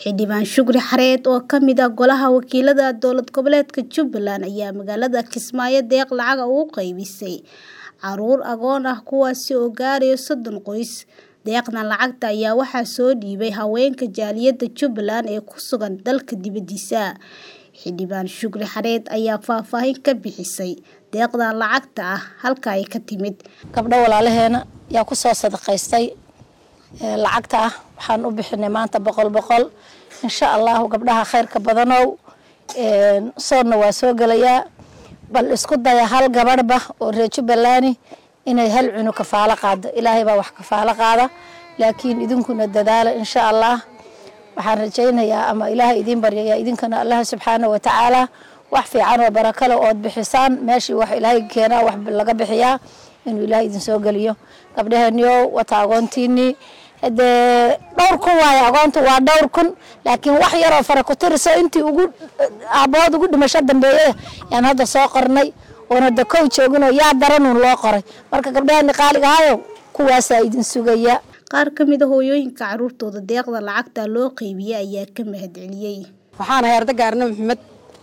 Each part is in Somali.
Xildhibaan Shukri Xareed oo ka mid ah Golaha Wakiilada Dowlad Goboleedka Jubbaland ayaa magaalada Kismaayo deeq lacag ah ugu qaybisay caruur agoon ah kuwaas oo gaaraya soddon qoys. Deeqdan lacagta ayaa waxaa soo dhiibay haweenka jaaliyadda Jubbaland ee ku sugan dalka dibadiisa. Xildhibaan Shukri Xareed ayaa faahfaahin ka bixisay deeqdan lacagta ah halka ay ka timid. gabdho walaalaheena yaa ku soo sadaqaystay ee lacagta ah waxaan u bixinay maanta boqol boqol insha allahu gabdhaha khayrka badanow een soonna waa soo gelayaa bal isku daya hal gabadhba oo reer Jubbaland inay hal cunug kafaalo qaado ilaahay baa wax kafaalo qaada laakiin idinkuna dadaala insha allah waxaan rajaynayaa ama ilaahay idiin baryayaa idinkana allah subxaanahu wa tacaala wax fiican oo barako leh ood bixisaan meeshii wax ilaahay keenaa wax laga bixiyaa inuu ilaahay idin soo geliyo gabdhaheeniyow wata agoontiinii hadee dhowr kun waaye agoontu waa dhowr kun laakiin wax yaroo fara ku tirisa intii ugu aabahood ugu dhimasho dambeeyay yaan hadda soo qornay oona da kow jooginoo yaa daranuun loo qoray marka gabdhaheeni qaaliga ahayow kuwaasaa idin sugaya Qaar ka mid ah hooyooyinka carruurtooda deeqda lacagta loo qaybiyay ayaa ka mahadceliyay. waxaan ahay arday gaarna maxamed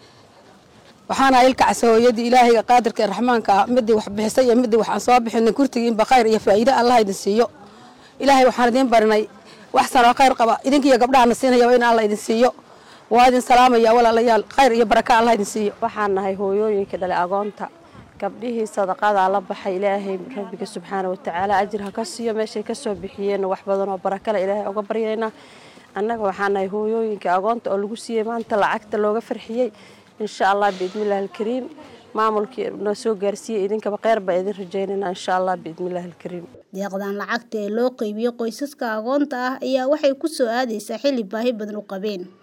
waxaan ahay ilkacsi hooyadii ilaahayga qaadirka ee raxmaanka ah midii wax bixisay iyo midii waxaan soo bixinay kurtigiinba khayr iyo faa'iido allah idin siiyo ilaahay waxaan idiin barinay wax sanoo khayr qaba idinkiiyo gabdhahana siinaya waa in allah idin siiyo waa idin salaamaya walaalayaal khayr iyo baraka allah idin siiyo waxaan nahay hooyooyinka dhalay agoonta gabdhihii sadaqadaa la baxay ilaahay rabbiga subxaana watacaala ajir ha ka siiyo meeshay ka soo bixiyeen wax badan oo barakale ilaahay uga baryaynaa annaga waxaan nahay hooyooyinka agoonta oo lagu siiyey maanta lacagta looga farxiyey insha allah biidnillahi alkariim maamulkii na soo gaarsiiyey idinkaba kheyr baa idin rajaynaynaa insha allah biidnillahi alkariim Deeqdan lacagta ee loo qaybiyay qoysaska agoonta ah ayaa waxay ku soo aadaysaa xilli baahi badan u qabeen.